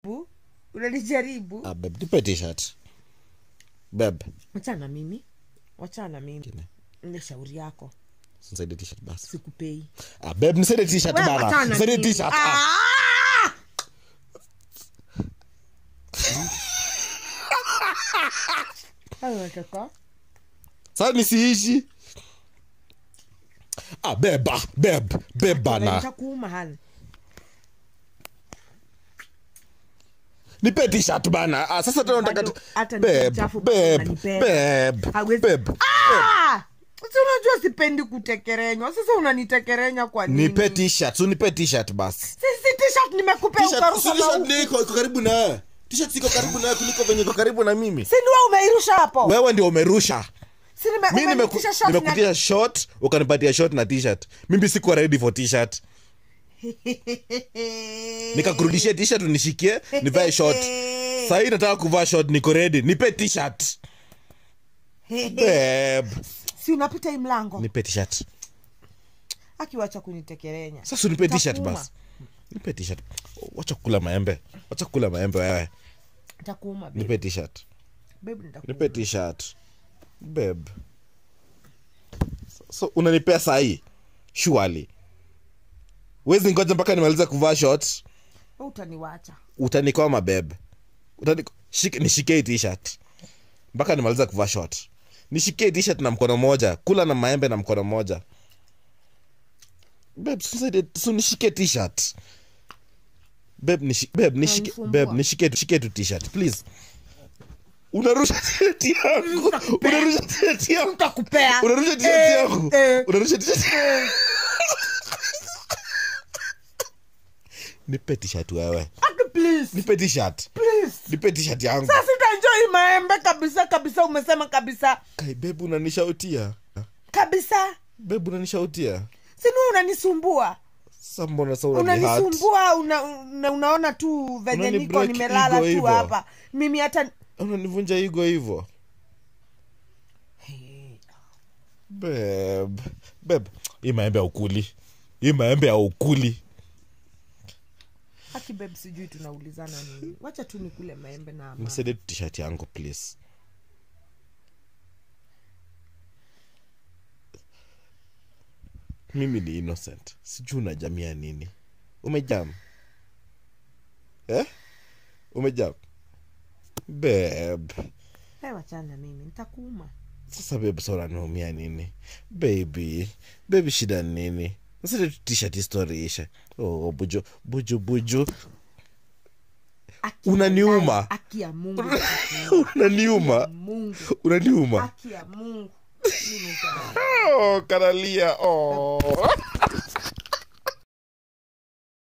Bu, unanijaribu ah, babe nipe t-shirt babe wachana mimi wachana mimi Kine. ile shauri yako nisaidie t-shirt basi sikupei ah, babe nisaidie t-shirt Wewe bana wachana nisaidie mimi. t-shirt ah. Ah! Hayo unataka? sasa nisiishi ah, beba beb beb bana Nitakuuma hali nipe t-shirt bana ah, sasa tena Bado nataka hata beb nikichafu beb unanibeba. beb Hawezi- beb Ah! Si unajua sipendi kutekerenywa sasa unanitekerenya kwa nini nipe t-shirt so nipe t-shirt basi sisi t-shirt nimekupea T-shirt- ukaruka si t-shirt mauku. ndio iko iko karibu na wewe t-shirt iko karibu na wewe kuliko venye iko karibu na mimi si niwe umeirusha hapo wewe ndio umerusha si nime- mi umenitisha short na- nimekutia short ukanipatia short na t-shirt mimi sikuwa ready for t-shirt nikakurudishia t-shirt unishikie nivae short sahii nataka kuvaa short niko ready nipe t-shirt Babe. si unapita hii mlango nipe t-shirt akiwacha kunitekerenya sasa unipe t-shirt Takuuma. basi nipe t-shirt wacha kukula maembe wacha kukula maembe wewe takuuma babe. nipe t-shirt Babe, nitakuuma. nipe t-shirt beb so unanipea sahii surely wezi ngoja mpaka nimaliza kuvaa short Wewe utaniwacha utanikoma beb Utani- shike- nishikie hii t-shirt mpaka nimaliza kuvaa short nishikie hii t-shirt na mkono moja kula na maembe na mkono moja beb susaidie- su nishike t-shirt beb nishi- beb, nishike Unanisumbua. beb nishike tu- shike tu t-shirt please unarusha t-shirt yangu Nitakupea. unarusha t-shirt yangu Nitakupea. unarusha t-shirt Eh, yangu eh. unarusha t-shirt nipe t-shirt wewe Aki, please nipe t-shirt please nipe t-shirt yangu sasa sitanjoi maembe kabisa kabisa umesema kabisa kai bebu unanishautia kabisa bebu unanishautia sini unanisumbua sa mbona sa unanihat unanisumbua una, una, unaona tu venye Unani niko break nimelala ego tu hivo. hapa mimi hata unanivunja igo hivo beb beb hii maembe ya ukuli hii maembe ya ukuli haki beb sijui tunaulizana nini wacha tu nikule maembe na ama. nisaidie tu t-shirt yangu please mimi ni innocent sijui unajamia nini umejam eh? umejam beb Hey, wachana mimi nitakuuma sasa bebe sa unaniumia nini baby baby shida ni nini nasete tu t-shirt story ishe oh, buju buju buju Aki ya Unaniuma. ndani, aki ya mungu nitakuuma. unaniuma mungu unaniuma aki ya mungu mimi nita- oh, kanalia oh.